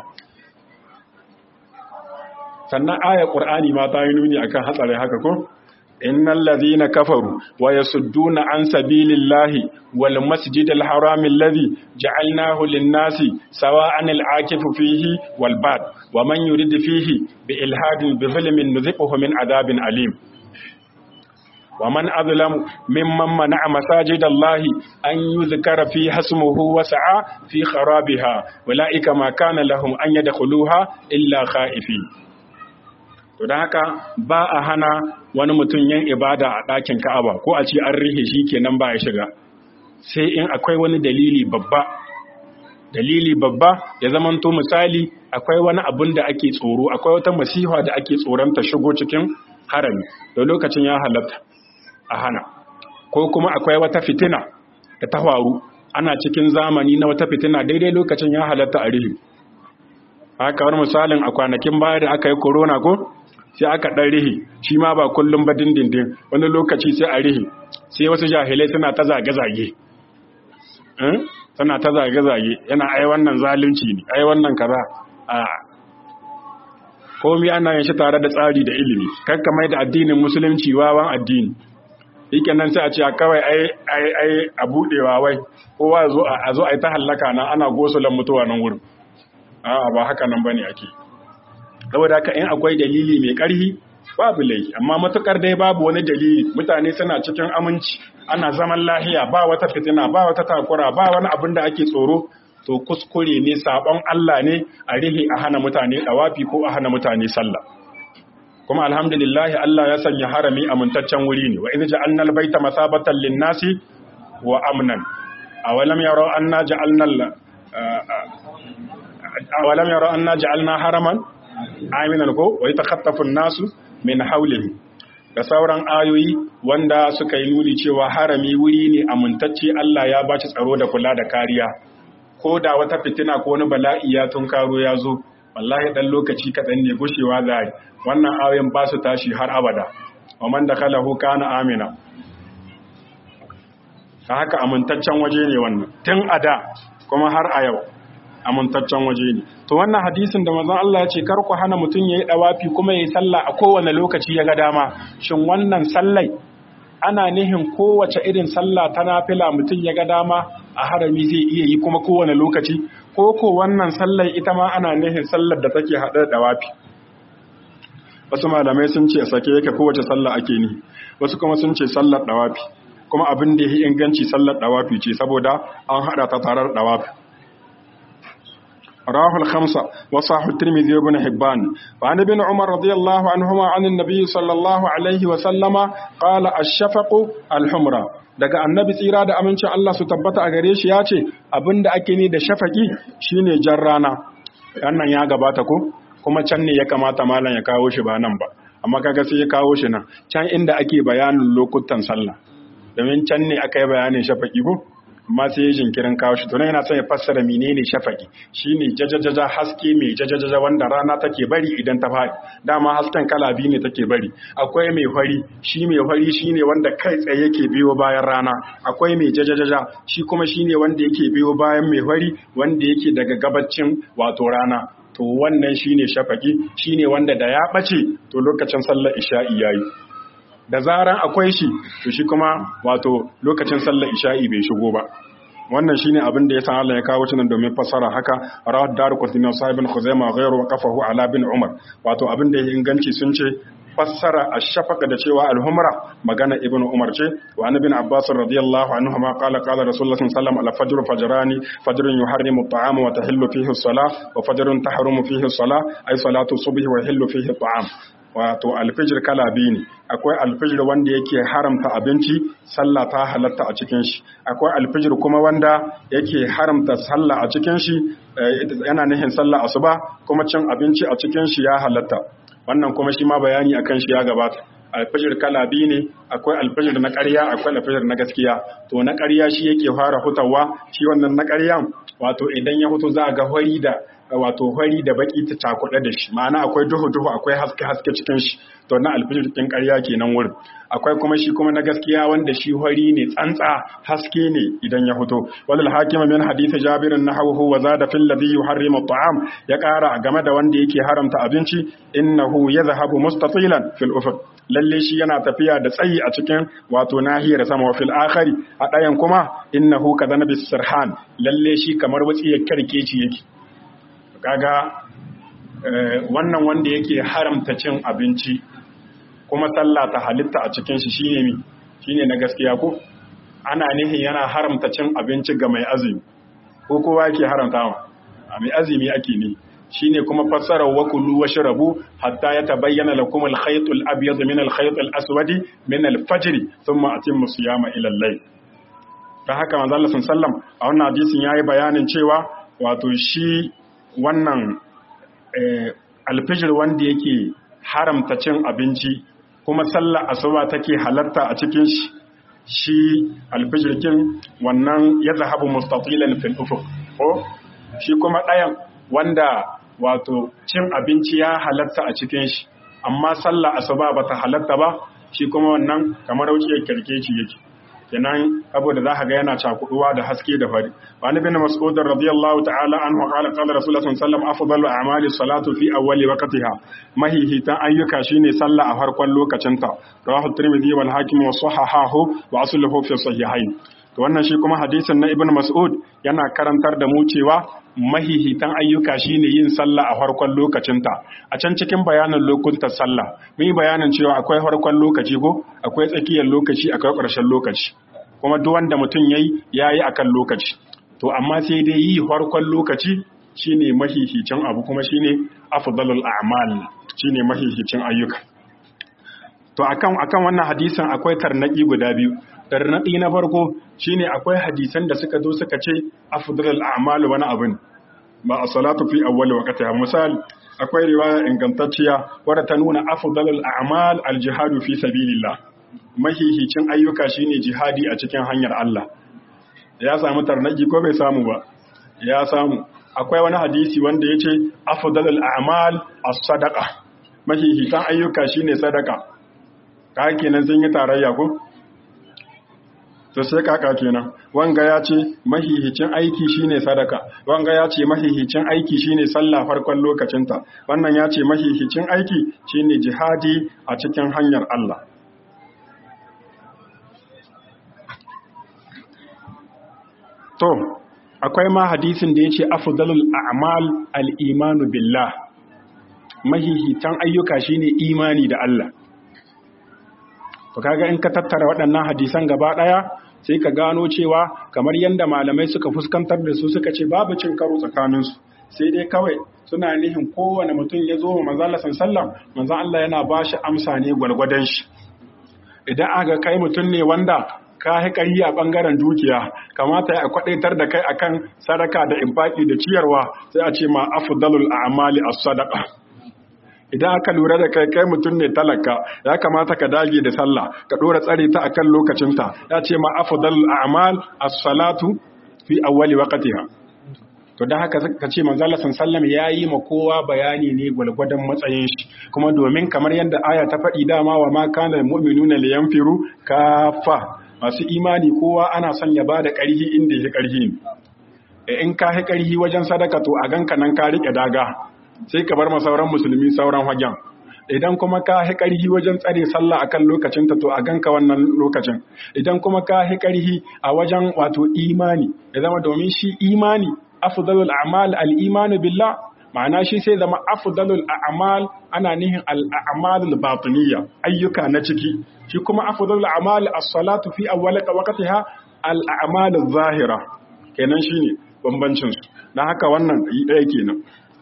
sannan ayar ƙur'ani ma ta yi nuni akan hatsarin haka ko innal ladhina kafaru wa yasudduna an sabilillahi wal masjidil harami alladhi ja'alnahu lin-nasi sawa'an al-akifu fihi wal bad wa man yurid fihi bi ilhadin bi zulmin nuzighuhu min adabin alim wa man azlamu mimman mana'a masajidallahi an yuzkara fi hasmuhu wa sa'a fi kharabiha ulaika ma kana lahum an yadkhuluha illa khaifin to don haka ba a hana wani mutum yin ibada a ɗakin ka'aba ko a ce an rihe shi kenan ba ya shiga sai in akwai wani dalili babba dalili babba ya zamanto misali akwai wani abun da ake tsoro akwai wata masiha da ake tsoron ta shigo cikin harami da lokacin ya halatta a hana ko kuma akwai wata fitina da ta faru ana cikin zamani na wata fitina daidai lokacin ya halatta a rihe haka wani misalin a kwanakin baya da aka yi corona ko sai aka ɗan rihi shi ma ba kullum ba dindindin wani lokaci sai a rihi sai wasu jahilai suna ta zage-zage suna ta zage-zage yana ai wannan zalunci ne ai wannan kaza a komi ana yin shi tare da tsari da ilimi kakka mai da addinin musulunci wawan addini yake nan sai a ce kawai ai ai ai a budewa wai kowa zo a zo ai ta hallaka nan ana gosulan mutuwa nan wurin a'a ba haka nan bane ake saboda haka in akwai dalili mai ƙarfi babu laifi amma matukar dai babu wani dalili mutane suna cikin aminci ana zaman lahiya ba wata fitina ba wata takura ba wani abin da ake tsoro to kuskure ne sabon Allah ne a rihi a hana mutane dawafi ko a hana mutane sallah kuma alhamdulillah Allah ya sanya harami amintaccen wuri ne wa idza ja'alna al-baita masabatan lin-nasi wa amnan awalam yaraw anna ja'alna awalam yaraw anna ja'alna haraman aminan ko wa yatakhaffafu an-nasu min hawlihi da sauran ayoyi wanda suka yi nuni cewa harami wuri ne amintacce Allah ya baci tsaro da kula da kariya ko da wata fitina ko wani bala'i ya tunkaro ya zo wallahi dan lokaci kaɗan ne gushewa za wannan ayoyin ba su tashi har abada wa man dakhalahu kana amina ta haka amintaccen waje ne wannan tun a da kuma har a yau amintaccen waje ne to wannan hadisin da manzon Allah ya ce kar ku hana mutum yayi dawafi kuma yayi sallah a kowane lokaci ya ga dama shin wannan sallai ana nihin kowace irin sallah ta nafila mutum ya ga dama a harami zai iya yi kuma kowane lokaci ko ko wannan sallar ita ma ana nihin sallar da take haɗe da dawafi wasu malamai sun ce sake yake kowace sallah ake ni wasu kuma sun ce sallar dawafi kuma abin da yi inganci sallar dawafi ce saboda an haɗa ta tarar dawafi رواه الخمسة وصاح الترمذي وابن حبان وعن ابن عمر رضي الله عنهما عن النبي صلى الله عليه وسلم قال الشفق الحمرة daga annabi tsira da amincin Allah su tabbata a gare shi ya ce abinda ake ni da shafaki shine jan rana wannan ya gabata ko kuma can ne ya kamata malam ya kawo shi ba nan ba amma kaga sai ya kawo shi nan can inda ake bayanin lokutan sallah domin can ne aka yi bayanin shafaki ko amma sai ya jinkirin kawo shi tunan yana son ya fassara menene shafaki shine jajajaja haske mai jajajaja wanda rana take bari idan ta faɗi dama hasken kala biyu ne take bari akwai mai fari shi mai fari shine wanda kai tsaye yake biyo bayan rana akwai mai jajajaja shi kuma shine wanda yake biyo bayan mai fari wanda yake daga gabacin wato rana to wannan shine shafaki shine wanda da ya ɓace to lokacin sallar isha'i yayi da zaran akwai shi to shi kuma wato lokacin sallar isha'i bai shigo ba wannan shine abin da ya san Allah ya kawo shi nan domin fassara haka rawad daruqutni sahibin khuzaimah ghayru waqafahu ala bin umar wato abin da ya inganci sun ce fassara ash-shafaq da cewa al-humra magana ibn umar ce wa an ibn abbas radiyallahu anhu ma qala qala rasulullah sallallahu alaihi wasallam al-fajr fajrani fajrun yuharrimu at-ta'ama wa tahillu fihi as-salah wa fajrun tahrumu fihi as-salah ay salatu subhi wa yahillu fihi at-ta'am wato alfijir kala biyu ne akwai alfijir wanda yake haramta abinci sallah ta halatta a cikin shi akwai alfijir kuma wanda yake haramta sallah a cikin shi yana nihin sallah asuba kuma cin abinci a cikin shi ya halatta wannan kuma shi ma bayani akan shi ya gabata alfijir kala biyu ne akwai alfijir na ƙarya akwai alfijir na gaskiya to na ƙarya shi yake fara hutawa shi wannan na ƙaryan wato idan ya hutu za a ga hori da wato hori da baki ta cakuɗe da shi ma'ana akwai duhu duhu akwai haske haske cikin shi to na alfijir cikin ƙarya kenan wurin akwai kuma shi kuma na gaskiya wanda shi hori ne tsantsa haske ne idan ya fito walal hakim min hadith jabir nahawu wa zada fil ladhi yuharrimu at'am ya ƙara game da wanda yake haramta abinci innahu yadhhabu mustatilan fil ufuq lalle shi yana tafiya da tsayi a cikin wato nahiyar sama wa fil akhari a ɗayan kuma innahu kadhanabi sirhan lalle shi kamar wutsiyar karkeci yake kaga wannan wanda yake haramta cin abinci kuma sallah ta halitta a cikin shi shine mi shine na gaskiya ko ana nihin yana haramta cin abinci ga mai azumi ko kowa yake haramta ma a mai azumi ake ne shine kuma fassarar wa kullu washrabu hatta yatabayyana lakum al-khayt al-abyad min al-khayt al-aswad min al-fajr thumma atimmu siyama ila al-layl dan haka manzo Allah sallallahu a wannan hadisin yayi bayanin cewa wato shi wannan alfijir wanda yake haramta cin abinci kuma sallar asuba take halatta a cikin shi shi alfijirkin wannan ya zahabu mustatilan fil ufuq ko shi kuma ɗayan wanda wato cin abinci ya halatta a cikin shi amma sallar asuba bata halatta ba shi kuma wannan kamar wuciyar kirkeci yake kenan saboda za ka ga yana cakuduwa da haske da fari wani bin mas'ud radiyallahu ta'ala anhu qala qala rasulullah sallallahu alaihi wasallam afdalu a'mali salatu fi awwali waqtiha mahihitan ayyuka shine sallah a farkon lokacinta rawahu tirmidhi wal hakim wa sahahahu wa asluhu fi sahihain to wannan shi kuma hadisin na ibn mas'ud yana karantar da mu cewa mahihitan ayyuka shine yin sallah a farkon lokacinta a can cikin bayanin lokutan sallah mun yi bayanin cewa akwai farkon lokaci ko akwai tsakiyar lokaci akwai ƙarshen lokaci kuma duk wanda mutum yayi yayi akan lokaci to amma sai dai yi farkon lokaci shine mahihicin abu kuma shine afdalul a'mal shine mahihicin ayyuka to akan akan wannan hadisin akwai tarnaki guda biyu tarnaki na farko shine akwai hadisan da suka zo suka ce afdalul a'mal wani abin ba a salatu fi awwal waqtiha misal akwai riwaya ingantacciya wadda ta nuna afdalul a'mal al-jihadu fi sabilillah mahihicin ayyuka shine jihadi a cikin hanyar Allah ya samu tarnaki ko bai samu ba ya samu akwai wani hadisi wanda yace afdalul a'mal as-sadaqa mahihitan ayyuka shine sadaka ka kenan sun yi tarayya ko to sai kaka kenan wanga ya ce mahihicin aiki shine sadaka wanga ya ce mahihicin aiki shine sallah farkon lokacinta wannan ya ce mahihicin aiki shine jihadi a cikin hanyar Allah to akwai ma hadisin da yace afdalul a'mal al-imanu billah mahihitan ayyuka shine imani da Allah to kaga in ka tattara waɗannan hadisan gaba ɗaya sai ka gano cewa kamar yadda malamai suka fuskantar da su suka ce babu cin karo tsakaninsu sai dai kawai suna nihin kowane mutum ya zo wa manzon Allah sallam manzon Allah yana ba shi amsa ne gwalgwadon shi idan aka kai mutum ne wanda ka haƙari a ɓangaren dukiya kamata ya kwaɗaitar da kai akan sadaka da infaki da ciyarwa sai a ce ma afdalul a'mali as-sadaqa idan aka lura da kai kai mutum ne talaka ya kamata ka dage da sallah ka dora tsare ta akan lokacinta ya ce ma afdalul a'mal as-salatu fi awwali waqtiha to dan haka ka ce manzo Allah sallallahu yayi ma kowa bayani ne gwalgwadon matsayin shi kuma domin kamar yadda aya ta faɗi dama wa ma kana mu'minuna liyanfiru kafa masu imani kowa ana son ya bada ƙarhi inda ya ƙarhi in ka hi ƙarhi wajen sadaka to a ganka nan ka rike daga sai ka bar sauran musulmi sauran hagen idan kuma ka hi ƙarhi wajen tsare sallah akan lokacinta to a ganka wannan lokacin idan kuma ka hi ƙarhi a wajen wato imani ya zama domin shi imani afdalul a'mal al-iman billah ma'ana shi sai zama afdalul a'mal ana nihin al-a'malul batiniyya ayyuka na ciki shi kuma afdalul a'mal as-salatu fi awwal waqtiha al-a'maluz zahira kenan shine bambancin su dan haka wannan ɗaya kenan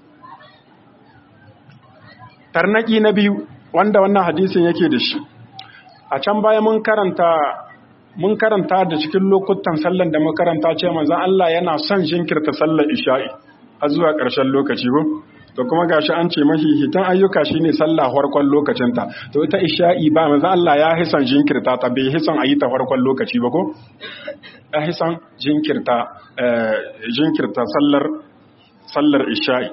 tarnaki na biyu wanda wannan hadisin yake da shi a can baya mun karanta mun karanta da cikin lokutan sallan da mun karanta ce manzon Allah yana son jinkirta sallar isha'i har zuwa ƙarshen lokaci ko to kuma gashi an ce mahihitan ayyuka shine sallah farkon lokacinta to ita isha'i ba manzon Allah ya hisan jinkirta ta bai hisan ayi ta farkon lokaci ba ko ya hisan jinkirta jinkirta sallar sallar isha'i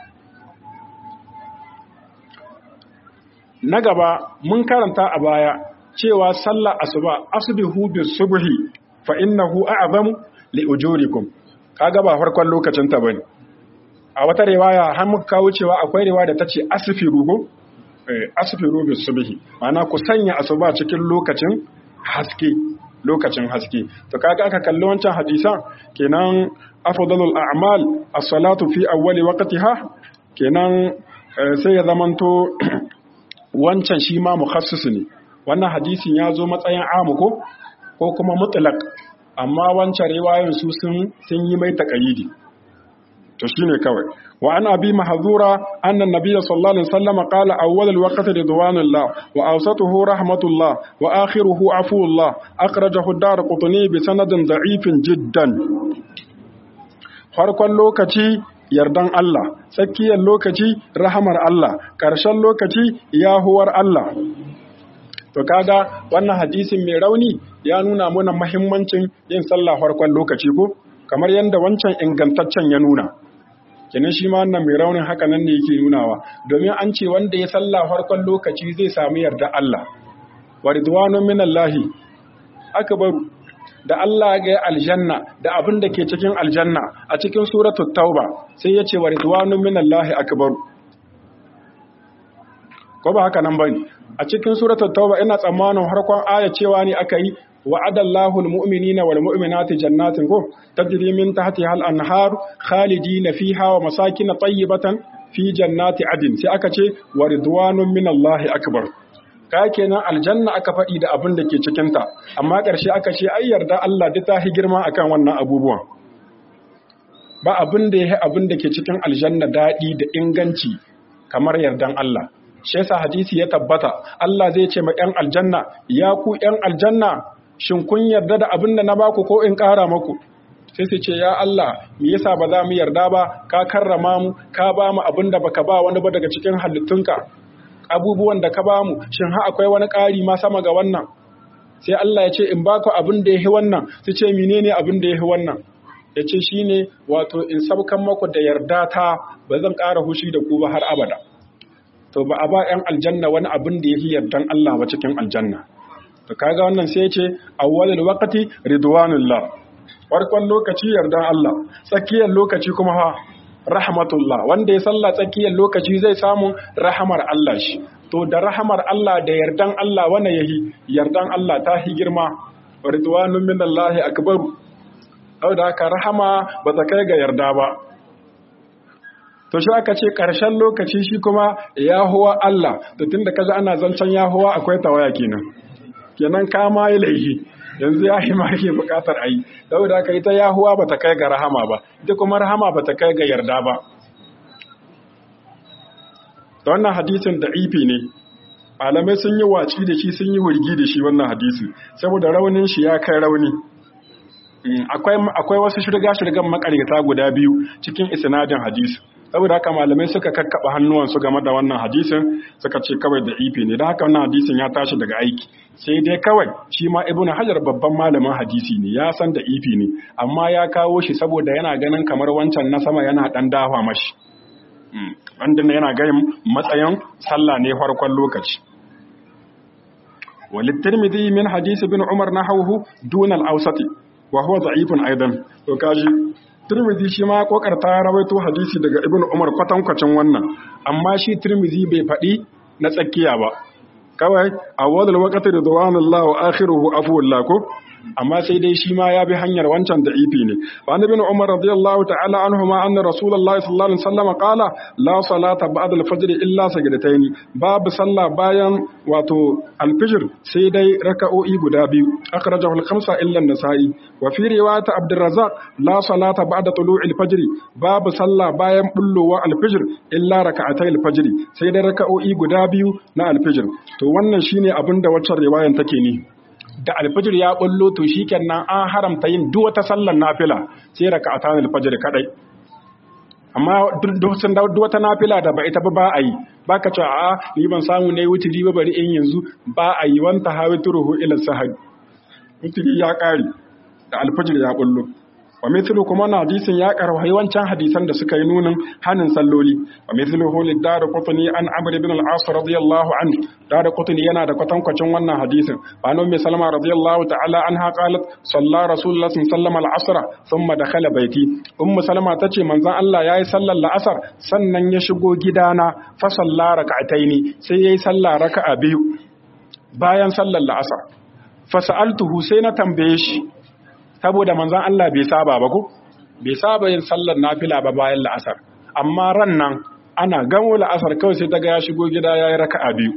na gaba mun karanta a baya cewa sallar asuba asbihu bis subhi fa innahu a'zamu li ujurikum kaga ba farkon lokacin ta bane a wata riwaya har muka kawo cewa akwai riwaya da tace asfiru go eh asfiru bis subhi ma'ana ku sanya asuba cikin lokacin haske lokacin haske to kaga aka kalli wancan hadisan kenan afdalul a'mal as-salatu fi awwali waqtiha kenan sai ya zamanto wancan shi ma mukhassis ne wannan hadisin ya zo matsayin amu ko ko kuma mutlaq amma wancan riwayoyin su sun sun yi mai taqayidi to shine kawai wa an abi mahzura anna nabiy sallallahu alaihi wasallam qala awwal alwaqt ridwanullah wa awsatuhu rahmatullah wa akhiruhu afuullah akhrajahu ad-darqutni bi sanadin da'ifin jiddan farkon lokaci yardan Allah, tsakiyar lokaci rahamar Allah, ƙarshen lokaci yahuwar Allah. To kaga wannan hadisin mai rauni ya nuna muna mahimmancin yin sallah farkon lokaci ko kamar yadda wancan ingantaccen ya nuna. Kenan shi ma wannan mai raunin haka nan ne yake nunawa domin an ce wanda ya sallah farkon lokaci zai samu yarda Allah. Wa ridwanun minallahi akbaru da Allah ga aljanna da abin da ke cikin aljanna a cikin suratul tauba sai ya ce wa ridwanun minallahi akbar ko ba haka nan bane a cikin suratul tauba ina tsammanin harkon aya cewa ne aka yi wa'ada Allahu al-mu'minina wal mu'minati jannatin ko tajri min tahtiha al-anhar khalidina fiha wa masakin tayyibatan fi jannati adin sai aka ce wa ridwanun min Allah akbar ka kenan aljanna aka faɗi da abin da ke cikin ta amma ƙarshe aka ce ai yarda Allah da ta hi girma akan wannan abubuwan ba abin da ya abin da ke cikin aljanna daɗi da inganci kamar yardan Allah shi yasa hadisi ya tabbata Allah zai ce ma ƴan aljanna ya ku ƴan aljanna shin kun yarda da abin da na baku ko in ƙara maku sai su ce ya Allah me yasa ba za mu yarda ba ka karrama mu ka ba mu abin da baka ba wani ba daga cikin halittunka abubuwan da ka ba mu shin ha akwai wani ƙari ma sama ga wannan sai Allah ya ce in baku abin da yahi wannan su ce menene abin da yahi wannan ya ce shine wato in sabkan maku da yarda ta ba zan ƙara hushi da ku ba har abada to ba a ba 'yan aljanna wani abin da yahi yardan Allah ba cikin aljanna to kaga wannan sai ya ce awwalul waqti ridwanullah farkon lokaci yardan Allah tsakiyar lokaci kuma ha rahmatullah wanda ya salla tsakiyar lokaci zai samu rahamar Allah shi to da rahamar Allah da yardan Allah wanda yahi yardan Allah ta hi girma ridwanun minallahi akbaru da haka rahama ba ta kai ga yarda ba to shi aka ce ƙarshen lokaci shi kuma yahuwa Allah to tunda kaza ana zancen yahuwa akwai tawaya kenan kenan kama yi laifi yanzu ya yi ma ke bukatar a yi saboda aka ita yahuwa ba ta kai ga rahama ba ita kuma rahama ba ta kai ga yarda ba da wannan hadisin da ifi ne malamai sun yi waci da shi sun yi wurgi da shi wannan hadisi saboda raunin shi ya kai rauni akwai wasu shirga-shirgan makaryata guda biyu cikin isnadin hadisi saboda haka malamai suka kakkaba hannuwansu game da wannan hadisin suka ce kawai da ifi ne da haka wannan hadisin ya tashi daga aiki sai dai kawai shi ma ibn hajar babban malamin hadisi ne ya san da ifi ne amma ya kawo shi saboda yana ganin kamar wancan na sama yana dan dafa mashi wanda yana ganin matsayin sallah ne farkon lokaci وللترمذي من حديث ابن عمر نحوه دون الأوسط وهو ضعيف أيضا وكاجي Tirmidhi shi ma kokarta rawaito hadisi daga Ibn Umar kwatankwacin wannan amma shi Tirmidhi bai faɗi na tsakiya ba kawai awwalul waqti ridwanullah wa akhiruhu afwullah ko amma sai dai shi ma ya bi hanyar wancan da ifi ne wa annabi Umar radiyallahu ta'ala anhuma anna rasulullah sallallahu alaihi wasallam qala la salata ba'da al-fajr illa sajdataini babu sallah bayan wato al-fajr sai dai raka'o'i guda biyu akhrajahu al-khamsa illa an-nasa'i wa fi riwayat Abdurrazzaq la salata ba'da tulu'i al-fajr babu sallah bayan bullowa al-fajr illa raka'atay al-fajr sai dai raka'o'i guda biyu na al-fajr to wannan shine abinda waccan riwayan take ni da alfajir ya bullo to shikenan an haramta yin duk wata sallar nafila sai raka'atan alfajir kadai amma duk wata nafila da ba ita ba ba a yi baka ce a ni ban samu ne wuturi ba bari in yanzu ba a yi wanta hawituruhu ila sahari wuturi ya kare da alfajir ya bullo wa mithlu kuma na hadisin ya karwahi wancan hadisan da suka yi nunin hanin salloli wa mithlu hulid dar qutni an amr ibn al-as radiyallahu anhu dar qutni yana da kwatankwacin wannan hadisin wa nan mai salama radiyallahu ta'ala anha qalat salla rasulullah sallallahu alaihi al-asr thumma dakhala baiti ummu salama tace manzon Allah yayi sallar la'asar sannan ya shigo gidana fa salla rak'ataini sai yayi sallah raka'a biyu bayan sallar la'asar fa sa'altuhu sai na tambaye shi saboda manzan Allah bai saba ba ko bai saba yin sallar nafila ba bayan la'asar amma ran nan ana gamo la'asar kawai sai daga ya shigo gida yayi raka'a biyu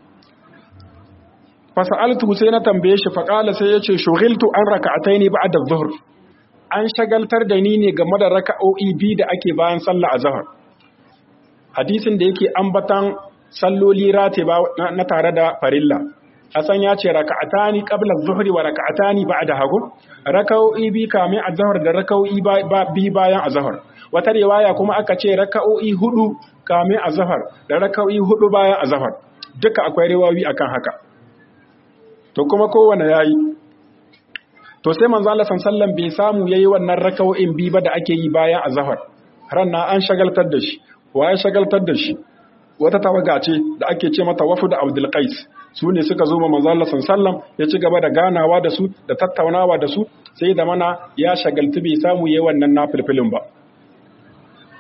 fasa'altu sai na tambaye shi faqala sai yace shughiltu an raka'ataini ba'da adh-dhuhr an shagaltar da ni ne game da raka'o'i biyu da ake bayan sallar azhar hadisin da yake ambatan salloli ratiba na tare da farilla Hassan ya ce raka'atani qabla adh-dhuhri wa raka'atani ba'da hagu raka'o'i bi kamin azhar da raka'o'i bi bayan azhar wata riwaya kuma aka ce raka'o'i hudu kamin azhar da raka'o'i hudu bayan azhar duka akwai riwayoyi akan haka to kuma kowanne yayi to sai manzo Allah sallallahu bai samu yayi wannan raka'o'in bi ba da ake yi bayan azhar ranna an shagaltar da shi waye shagaltar da shi wata tawaga ce da ake ce mata wafu da Abdul Qais su ne suka zo ma manzo Allah sallam ya ci gaba da ganawa da su da tattaunawa da su sai da mana ya shagaltu bai samu yayi wannan nafilfilin ba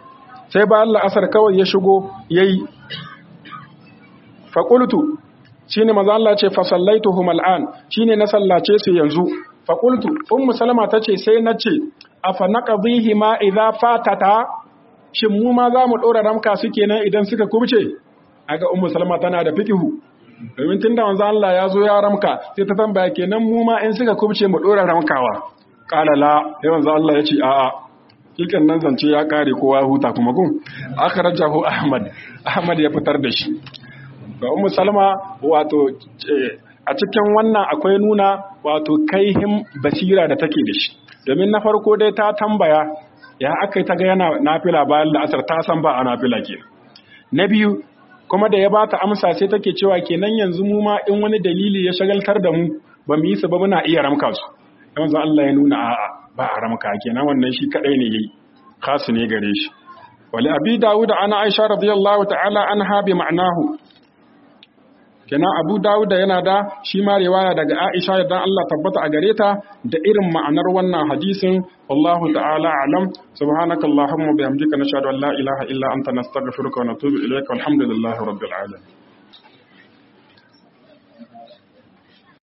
sai ba Allah asar kawai ya shigo yayi fa qultu shine manzo Allah ce fa sallaituhum al'an shine na sallace su yanzu fa qultu ummu salama tace sai nace afa naqdihi ma idza fatata shin mu ma za mu dora ramka su kenan idan suka kubce aga ummu salama tana da fikihu domin tunda manzo Allah ya zo ya ramka sai ta tambaya kenan mu ma in suka kubce mu dora ramkawa qala la sai manzo Allah ya ce a'a kikan nan zance ya kare kowa huta kuma gun akhrajahu ahmad ahmad ya fitar da shi ga ummu salma wato a cikin wannan akwai nuna wato kaihin basira da take da shi domin na farko dai ta tambaya ya aka yi ta ga yana nafila bayan la'asar ta san ba a nafila ke na biyu kuma da ya ba ta amsa sai take cewa kenan yanzu mu ma in wani dalili ya shagaltar da mu ba mu yi su ba muna iya ramka su yanzu Allah ya nuna a'a ba a ramka kenan wannan shi kadai ne yayi khasu ne gare shi wali abi dawud ana aisha radiyallahu ta'ala anha bi ma'nahu kenan abu dawud yana da shi ma riwaya daga aisha da Allah tabbata a gare ta da irin ma'anar wannan hadisin wallahu ta'ala alam subhanaka allahumma bihamdika nashhadu an la ilaha illa anta nastaghfiruka wa natubu ilayka walhamdulillahi rabbil alamin